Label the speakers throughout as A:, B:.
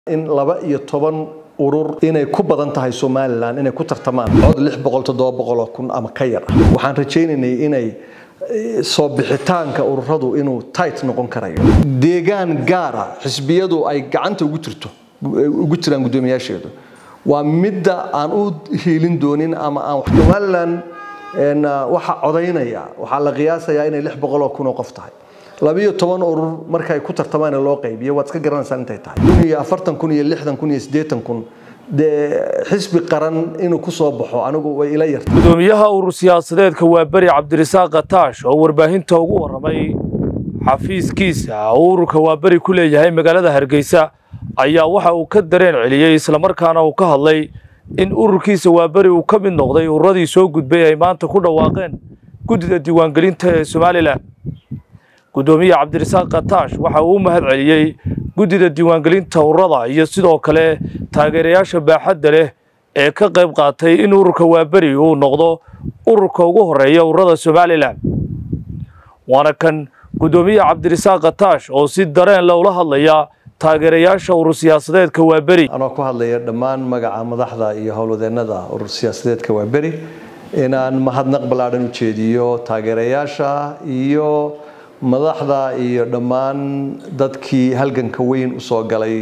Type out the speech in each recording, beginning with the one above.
A: in laba iyo toban urur inay ku badan tahay somalilan inay ku tartamaan cod lix boqol toddoba boqoloo kun ama ka yar ah waxaan rajaynaynay inay soo bixitaanka ururadu inuu tight noqon karayo deegaan gaara xisbiyadu ay gacanta ugu jirto ugu jiraan guddoomiyaasheedu waa midda aan u hiilin doonin ama aan somalilan waxa codaynaya waxaa la qiyaasayaa inay lix boqoloo kun oo qof tahay labiyo toban urur markay ku tartamaan loo qaybiyo waad iska garanaysaa intay tahay kun iyo afartan kun iyo lixdan kun iyo siddeetan kun dee xisbi qaran inuu ku soo baxo anigu way ila yartay
B: gudoomiyaha urur siyaasadeedka waa beri cabdirasaaq kataash oo warbaahinta ugu warramay xafiiskiisa oo ururka waa beri ku leeyahay magaalada hargeysa ayaa waxa uu ka dareen celiyey islamarkaana uu ka hadlay in ururkiisa waa beri uu ka mid noqday ururadii soo gudbay ay maanta ku dhawaaqeen guddida diiwaangelinta ee somalilan gudoomiye cabdirasaaq kataash waxa uu u mahad celiyey guddida diiwaangelinta ururada iyo sidoo kale taageerayaasha baaxadda leh ee ka qayb qaatay in ururka waaberi uu noqdo ururka ugu horeeya ururada somalilan waana kan gudoomiye cabdirasaaq kataash oo si dareen le ula hadlaya taageerayaasha urur siyaasadeedka waaberi
A: anoo ku hadlaya dhammaan magaca madaxda iyo howlwadeennada urur siyaasadeedka waaberi inaan mahadnaq ballaadhan u jeediyo taageerayaasha iyo madaxda iyo dhammaan dadkii halganka weyn usoo galay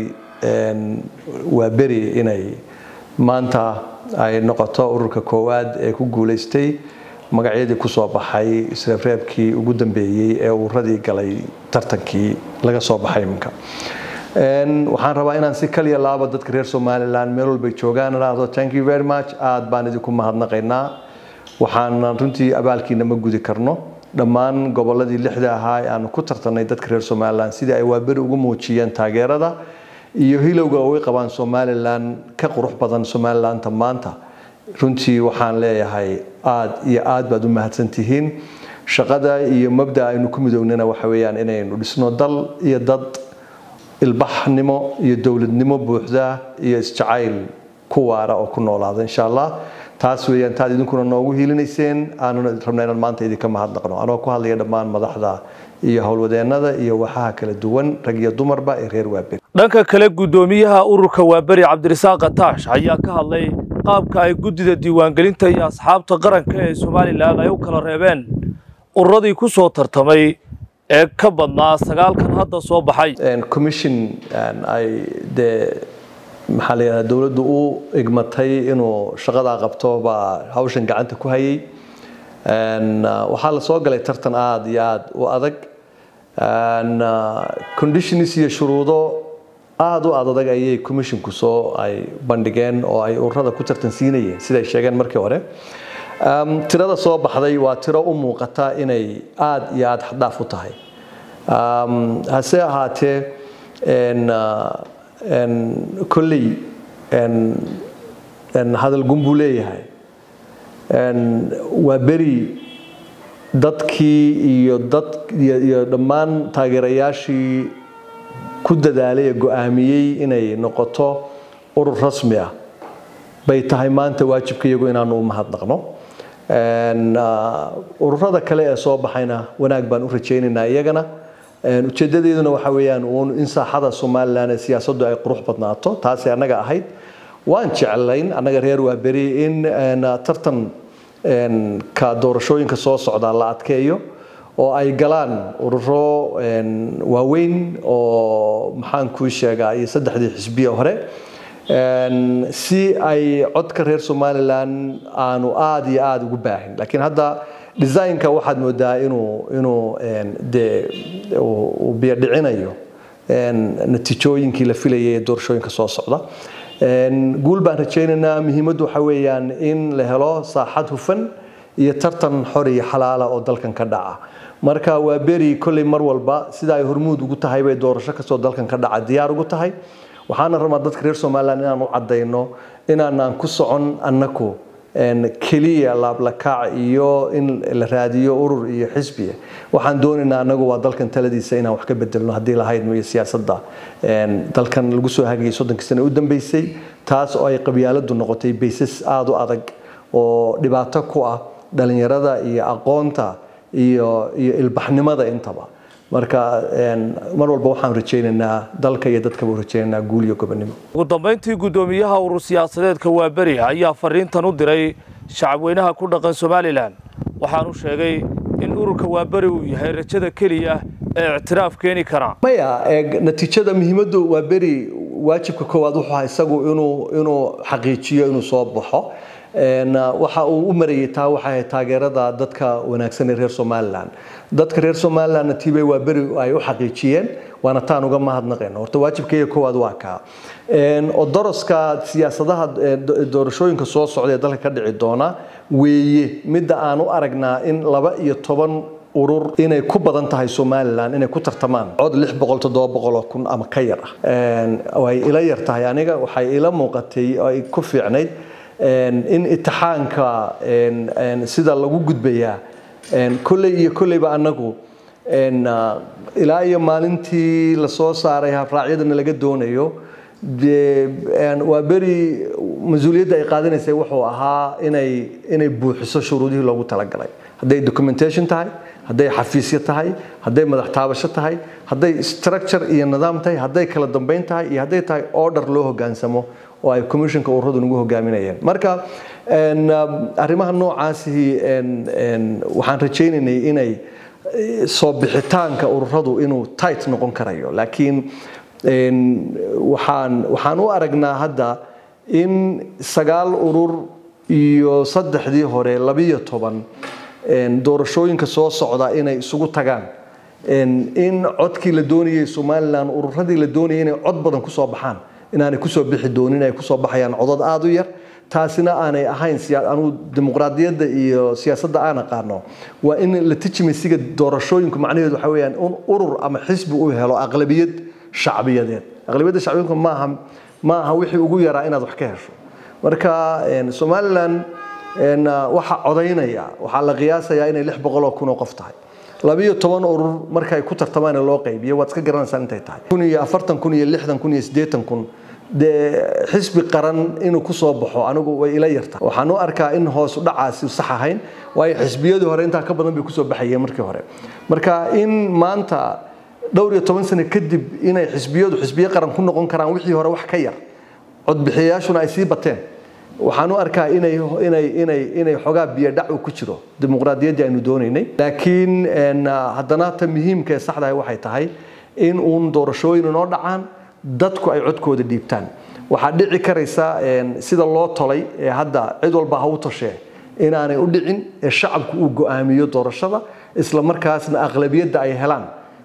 A: waa beri inay maanta ay noqoto ururka koowaad ee ku guulaystay magacyadii kusoo baxay isreebreebkii ugu dambeeyey ee ururadii galay tartankii laga soo baxay iminka waxaan rabaa inaan si kaliya laabo dadka reer somalilan meel walbay joogaan idhaahdo thank you very much aad baan idinku mahadnaqaynaa waxaan runtii abaalkiina ma gudi karno dhammaan goboladii lixda ahaa ee aanu ku tartanay dadka reer somalilan sidii ay waaberi ugu muujiyeen taageerada iyo hilowga uga qabaan somalilan ka qurux badan somalilanta maanta runtii waxaan leeyahay aad iyo aad baad u mahadsantihiin shaqada iyo mabda aynu ku midownana waxa weeyaan inaynu dhisno dal iyo dad ilbaxnimo iyo dowladnimo buuxda iyo isjacayl ku waara oo ku noolaada insha allah taas weeyaan taad idinkuna noogu hiilinayseen aanuna rabna inaan maanta idinka mahadnaqno anoo ku hadlaya dhammaan madaxda iyo howlwadeennada iyo waxaha kala duwan rag iyo dumarba ee reer waaberi
B: dhanka kale guddoomiyaha ururka waaberi cabdirasaaq kataash ayaa ka hadlay qaabka ay guddida diiwaangelinta iyo asxaabta qaranka ee somalilan ay u kala reebeen ururadii ku soo tartamay ee ka badnaa sagaalkan hadda soo baxay
A: commission ay dee maxaa la yidhahdaa dowladdu u igmatay inuu shaqadaa qabto baa hawshan gacanta ku hayay waxaa la soo galay tartan aada iyo aada u adag conditions iyo shuruudo aada u aad adag ayay commissionku soo ay bandhigeen oo ay ururada ku tartansiinayeen siday sheegeen markii hore tirada soo baxday waa tiro u muuqata inay aada iyo aada xaddaaf u tahay hase ahaatee kolley hadal gun buu leeyahay waa beri dadkii iyo dad iyo dhammaan taageerayaashii ku dadaalay ee go-aamiyey inay noqoto urur rasmi ah bay tahay maanta waajibka iyagu inaanu u mahadnaqno ururada kale ee soo baxayna wanaag baan u rajaynaynaa iyagana ujeedadeeduna waxa weeyaan uun in saaxada somalilan ee siyaasaddu ay qurux badnaato taasay annaga ahayd waan jeclayn annaga reer waa beri in tartan ka doorashooyinka soo socda la adkeeyo oo ay galaan ururo waaweyn oo maxaan kuu sheegaa iyo saddexdii xisbiya hore si ay codka reer somalilan aanu aada iyo aada ugu baahin laakiin hadda designka waxaad moodaa inuu inuu dee uu biyadhicinayo natiijooyinkii la filayay ee doorashooyinka soo socda guul baan rajaynaynaa muhiimaddu waxa weeyaan in la helo saaxad hufan iyo tartan xor iyo xalaala oo dalkan ka dhaca marka waa beri kolley mar walba sida ay hormuud ugu tahay bay doorasho kastoo dalkan ka dhaca diyaar ugu tahay waxaana rabaa dadka reer somalilan inaan u caddayno inaanaan ku socon annaku keliya laablakaac iyo in la raadiyo urur iyo xisbiya waxaan doonaynaa anagu waa dalkan taladiisa inaan wax ka bedelno haddii lahaydno iyo siyaasadda dalkan lagu soo hagayay soddonkii sane u dambeysay taas oo ay qabyaaladu noqotay baysas aada u adag oo dhibaato ku ah dhalinyarada iyo aqoonta iyo iyo ilbaxnimada intaba marka mar walba waxaan rajaynaynaa dalka iyo dadkaba rajaynaynaa guul iyo gobonimo
B: ugu dambayntii guddoomiyaha urur siyaasadeedka waaberi ayaa fariintan u diray shacabweynaha ku dhaqan somalilan waxaanu sheegay in ururka waaberi uu yahay rajada keliya ee ictiraaf keeni kara
A: maya natiijada muhiimaddu waa beri waajibka koowaad wuxuu ahaa isagu inuu inuu xaqiijiyo inuu soo baxo waxa uu u marayay taa waxay ahayd taageerada dadka wanaagsan ee reer somalilan dadka reer somalilandna tiibay waa beri ay u xaqiijiyeen waana taan uga mahadnaqayno horta waajibkaiyo koowaad waa kaa odoroska siyaasadaha doorashooyinka soo socda ee dalka ka dhici doona weeye midda aan u aragnaa in laba iyo toban urur inay ku badan tahay somalilan inay ku tartamaan cod lix boqol toddoba boqoloo kun ama ka yar ah way ila yar tahay aniga waxay ila muuqatay ay ku fiicnayd in itixaanka sida lagu gudbayaa kolley iyo kolleyba annagu ilaa iyo maalintii lasoo saaray habraacyadana laga doonayo waa beri mas-uuliyadda ay qaadanaysay wuxuu ahaa inay inay buuxiso shuruudihii loogu talagalay hadday documentation tahay hadday xafiisyo tahay hadday madax taabasho tahay hadday structure iyo nidaam tahay hadday kala dambeyn tahay iyo hadday tahay order loo hogaansamo oo ay commissionka ururadu nagu hogaaminayeen marka arrimaha noocaasi waxaan rajaynaynay inay soo bixitaanka ururadu inuu tight noqon karayo laakiin waxaan waxaan u aragnaa hadda in sagaal urur iyo saddexdii hore labiyo toban doorashooyinka soo socda inay isugu tagaan in codkii la doonayay somalilan ururadii la doonayay inay cod badan kusoo baxaan inaanay kusoo bixi doonin ay kusoo baxayaan codad aada u yar taasina aanay ahayn anuu dimuqraadiyadda iyo siyaasadda aan aqaano waa in legitimasiga doorashooyinku macnaheedu waxa weeyaan in urur ama xisbi uu helo aqlabiyad shacbiyadeed aqlabiyadda shacbiyadku maaha maaha wixii ugu yaraa inaad wax ka hesho marka somalilan waxaa codaynaya waxaa la qiyaasayaa inay lix boqoloo kun oo qof tahay labiyo toban urur markay ku tartamaan loo qaybiyo waad iska garanaysaa intay tahay kun iyo afartan kun iyo lixdan kun iyo siddeetan kun dee xisbi qaran inuu kusoo baxo anigu way ila yartahay waxaan u arkaa in hoosu dhacaasi sax ahayn waayo xisbiyadii hore intaa ka badan bay kusoo baxayeen markii hore marka in maanta dhowr iyo toban sano kadib inay xisbiyadu xisbiyo qaran ku noqon karaan wixii hore wax ka yar codbixiyayaashuna ay sii bateen waxaan u arkaa inay inay inay inay xogaa biyo dhac ku jiro dimuqraadiyaddii aynu doonaynay laakiin haddana ta muhiimka ee saxdahay waxay tahay in uun doorashooyin inoo dhacaan dadku ay codkooda dhiibtaan waxaa dhici karaysa sida loo tolay ee hadda cid walba ha u toshee inaanay u dhicin ee shacabku uu go'aamiyo doorashada isla markaasna aqlabiyadda ay helaan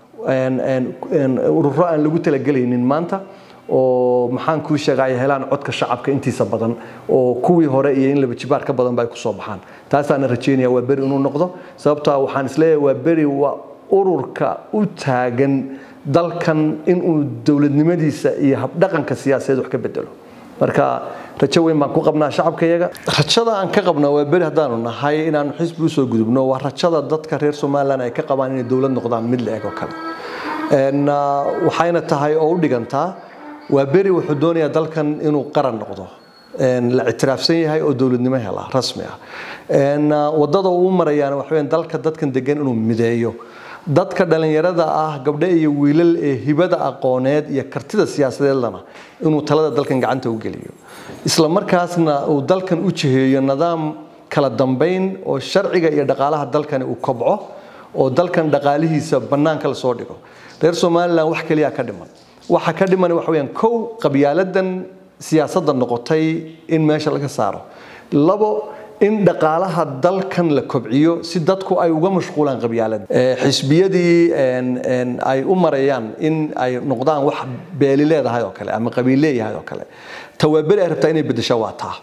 A: ururo aan lagu talagelaynin maanta oo maxaan kuu sheega ay helaan codka shacabka intiisa badan oo kuwii hore iyo in laba jibaar ka badan ba ay kusoo baxaan taasaana rajeynaya waa beri inuu noqdo sababtoa waxaan isleeyahay waa beri waa ururka u taagan dalkan inuu dowladnimadiisa iyo habdhaqanka siyaasadeed wax ka bedelo marka rajo weyn baan ku qabnaa shacabkayaga rajada aan ka qabnaa waa beri haddaanu nahay inaanu xisbi usoo gudubno waa rajada dadka reer somalilan ay ka qabaan inay dowlad noqdaan mid la eg oo kale waxayna tahay oo u dhigantaa waa beri wuxuu doonayaa dalkan inuu qaran noqdo la ictiraafsan yahay oo dowladnimo hela rasmi ah wadada uu marayaana waxa weeyaan dalka dadkan degan inuu mideeyo dadka dhalinyarada ah gabdho iyo wiilal ee hibada aqooneed iyo kartida siyaasadeedlana inuu talada dalkan gacanta u geliyo isla markaasna uu dalkan u jiheeyo nidaam kala dambeyn oo sharciga iyo dhaqaalaha dalkani uu kobco oo dalkan dhaqaalihiisa bannaanka lasoo dhigo reer somalilan wax keliya ka dhiman waxa ka dhiman waxa weeyaan kow qabyaaladan siyaasadda noqotay in meesha laga saaro labo in dhaqaalaha dalkan la kobciyo si dadku ay uga mashquulaan qabyaalada xisbiyadii ay u marayaan in ay noqdaan wax beeli leedahay oo kale ama qabiil leeyahay oo kale tawaaberi ay rabtaa inay bedesho waa taa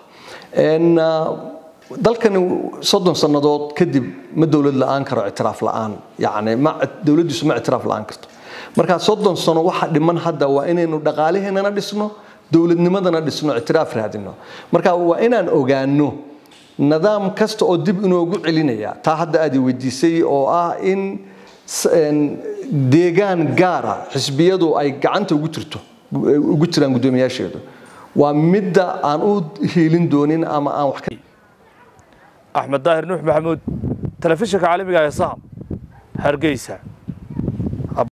A: dalkani soddon sannadood kadib ma dowlad la-aan karo ictiraaf la-aan yacni ma dowladdiisu ma ictiraaf la-aan karto marka soddon sano waxa dhiman hadda waa inaynu dhaqaaliheennana dhisno dowladnimadana dhisno ictiraaf raadino marka waa inaan ogaano nidaam kasta oo dib inoogu celinaya taa hadda aad i weydiisay oo ah in deegaan gaara xisbiyadu ay gacanta ugu jirto ugu jiraan guddoomiyaasheedu waa midda aan u hiilin doonin ama aan wax
B: axmed daahir nuux maxamuud telefishinka caalamiga ee saham hargeysa